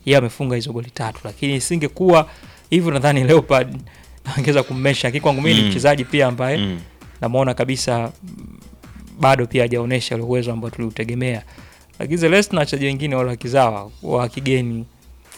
yeye amefunga hizo goli tatu, lakini isingekuwa hivyo nadhani Leopard angeweza kummesha. Lakini kwangu mimi ni Mm. mchezaji pia ambaye Mm. namuona kabisa mm, bado pia hajaonyesha ule uwezo ambao tuliutegemea. Lakini Celeste na wachezaji wengine wale wa kizawa wa kigeni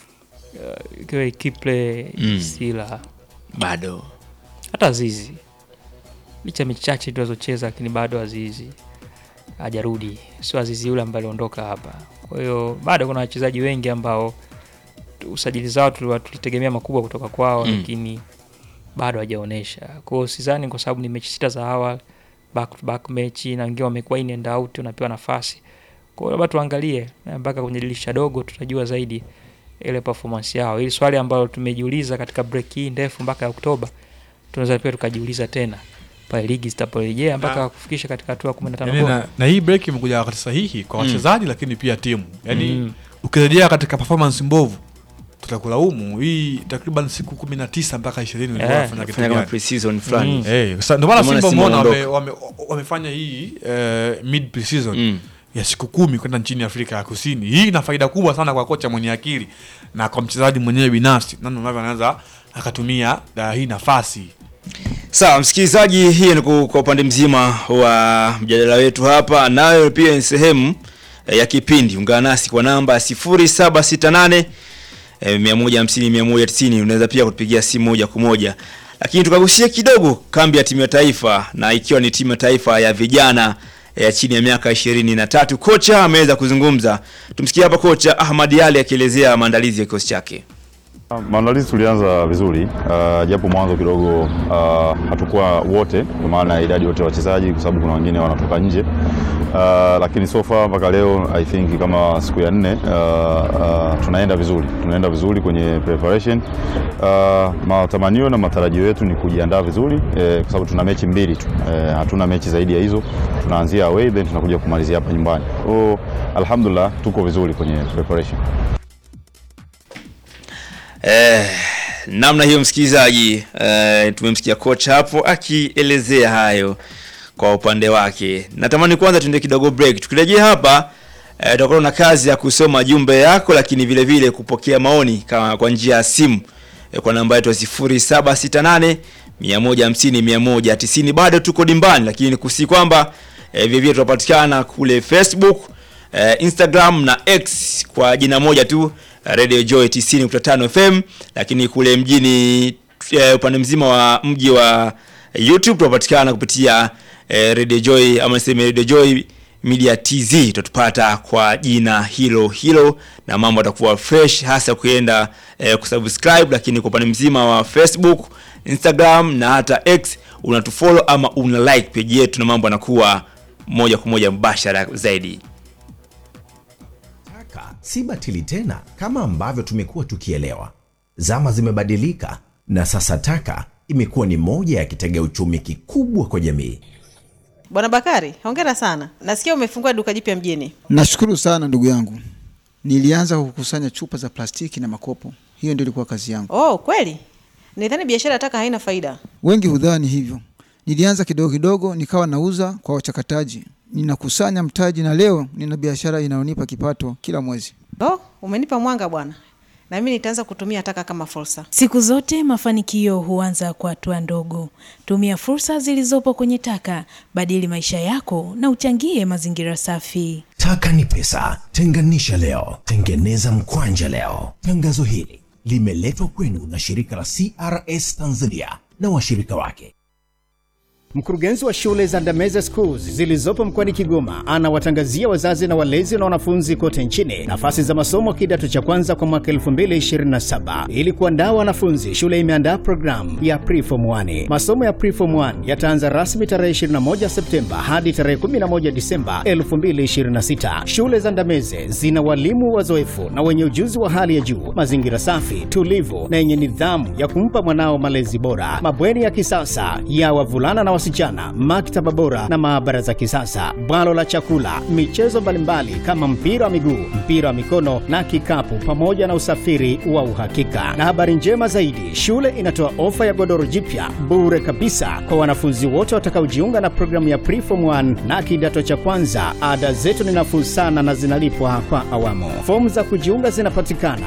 uh, ikiwa Kiple Mm. Sila bado hata Azizi licha ya mechi chache tunazocheza, lakini bado Azizi hajarudi, sio Azizi yule ambaye aliondoka hapa. Kwa hiyo bado kuna wachezaji wengi ambao tu- usajili zao tuliwa- tulitegemea makubwa kutoka kwao Mm. lakini bado hajaonyesha. Kwa hiyo sidhani, kwa sababu ni mechi sita za awali back to back mechi na wengine wamekuwa in and out, unapewa nafasi. Kwa hiyo labda tuangalie na mpaka kwenye dirisha dogo tutajua zaidi ile performance yao. Ili swali ambalo tumejiuliza katika break hii ndefu mpaka ya Oktoba, tunaweza pia tukajiuliza tena pale ligi zitaporejea mpaka kufikisha katika hatua ya 15 yani, bora. na, na hii break imekuja wakati sahihi kwa Mm. wachezaji lakini pia timu yani Mm. ukirejea katika performance mbovu tutakulaumu hii takriban siku kumi na tisa mpaka ishirini Eh, ulikuwa unafanya kitu fanya kama gani? pre-season fulani Mm. Eh, sasa ndio maana Ndio maana Simba Simba umeona wame, wameondoka. wame, wamefanya hii eh, mid pre-season Mm. ya siku kumi kwenda nchini Afrika ya Kusini. Hii ina faida kubwa sana kwa kocha mwenye akili na kwa mchezaji mwenyewe binafsi, namna ambavyo anaweza akatumia uh, hii nafasi Sawa msikilizaji, hii ni ku- kwa upande mzima wa mjadala wetu hapa, nayo pia ni sehemu eh, ya kipindi. Ungana nasi kwa namba 0768 eh, 150 190. Unaweza pia kutupigia simu moja kwa moja, lakini tukagusia kidogo kambi ya timu ya taifa, na ikiwa ni timu ya taifa ya vijana ya chini ya miaka ishirini na tatu. Kocha ameweza kuzungumza, tumsikie hapa kocha Ahmad Ali akielezea maandalizi ya kikosi chake. Maandalizi tulianza vizuri uh, japo mwanzo kidogo uh, hatukuwa wote kwa maana ya idadi yote ya wachezaji, kwa sababu kuna wengine wanatoka nje uh, lakini so far mpaka leo I think kama siku ya nne uh, uh, tunaenda vizuri, tunaenda vizuri kwenye preparation uh, matamanio na matarajio yetu ni kujiandaa vizuri eh, kwa sababu tuna mechi mbili tu eh, hatuna mechi zaidi ya hizo. Tunaanzia away then tunakuja kumalizia hapa nyumbani. So alhamdulillah tuko vizuri kwenye preparation. Eh, namna hiyo msikilizaji, eh, tumemsikia kocha hapo akielezea hayo kwa upande wake. Natamani kwanza tuende kidogo break. Tukirejea hapa eh, tutakuwa na kazi ya kusoma jumbe yako, lakini vile vile kupokea maoni kama kwa njia ya simu eh, kwa namba yetu ya 0768 150 190. Bado tuko dimbani, lakini nikusi kwamba eh, vile vile tunapatikana kule Facebook eh, Instagram na X kwa jina moja tu Radio Joy 90.5 FM, lakini kule mjini eh, upande mzima wa mji wa YouTube tunapatikana kupitia eh, Radio Joy ama niseme Radio Joy Media TZ, tutapata kwa jina hilo hilo na mambo yatakuwa fresh, hasa ukienda eh, kusubscribe, lakini kwa upande mzima wa Facebook, Instagram na hata X unatufollow ama una like page yetu na mambo yanakuwa moja kwa moja mbashara zaidi. Taka si batili tena kama ambavyo tumekuwa tukielewa. Zama zimebadilika na sasa taka imekuwa ni moja ya kitega uchumi kikubwa kwa jamii. Bwana Bakari, hongera sana. Nasikia umefungua duka jipya mjini. Nashukuru sana ndugu yangu. Nilianza kukusanya chupa za plastiki na makopo, hiyo ndio ilikuwa kazi yangu. Oh, kweli? Nidhani biashara ya taka haina faida. Wengi hudhani hivyo. Nilianza kidogo kidogo, nikawa nauza kwa wachakataji, ninakusanya mtaji, na leo nina biashara inayonipa kipato kila mwezi. Oh, umenipa mwanga bwana, na mimi nitaanza kutumia taka kama fursa. Siku zote mafanikio huanza kwa hatua ndogo. Tumia fursa zilizopo kwenye taka, badili maisha yako na uchangie mazingira safi. Taka ni pesa, tenganisha leo, tengeneza mkwanja leo. Tangazo hili limeletwa kwenu na shirika la CRS Tanzania na washirika wake. Mkurugenzi wa shule za Ndameze Schools zilizopo mkoani Kigoma anawatangazia wazazi na walezi na wanafunzi kote nchini nafasi za masomo kidato cha kwanza kwa mwaka 2027. Ili kuandaa wanafunzi, shule imeandaa programu ya Preform 1. Masomo ya Preform 1 yataanza rasmi tarehe 21 Septemba hadi tarehe 11 Disemba 2026. Shule za Ndameze zina walimu wazoefu na wenye ujuzi wa hali ya juu, mazingira safi, tulivu na yenye nidhamu ya kumpa mwanao malezi bora, mabweni ya kisasa ya wavulana na wasichana, maktaba bora na maabara za kisasa, bwalo la chakula, michezo mbalimbali kama mpira wa miguu, mpira wa mikono na kikapu, pamoja na usafiri wa uhakika. Na habari njema zaidi, shule inatoa ofa ya godoro jipya bure kabisa kwa wanafunzi wote watakaojiunga na programu ya Preform 1 na kidato cha kwanza. Ada zetu ni nafuu sana na zinalipwa kwa awamu. Fomu za kujiunga zinapatikana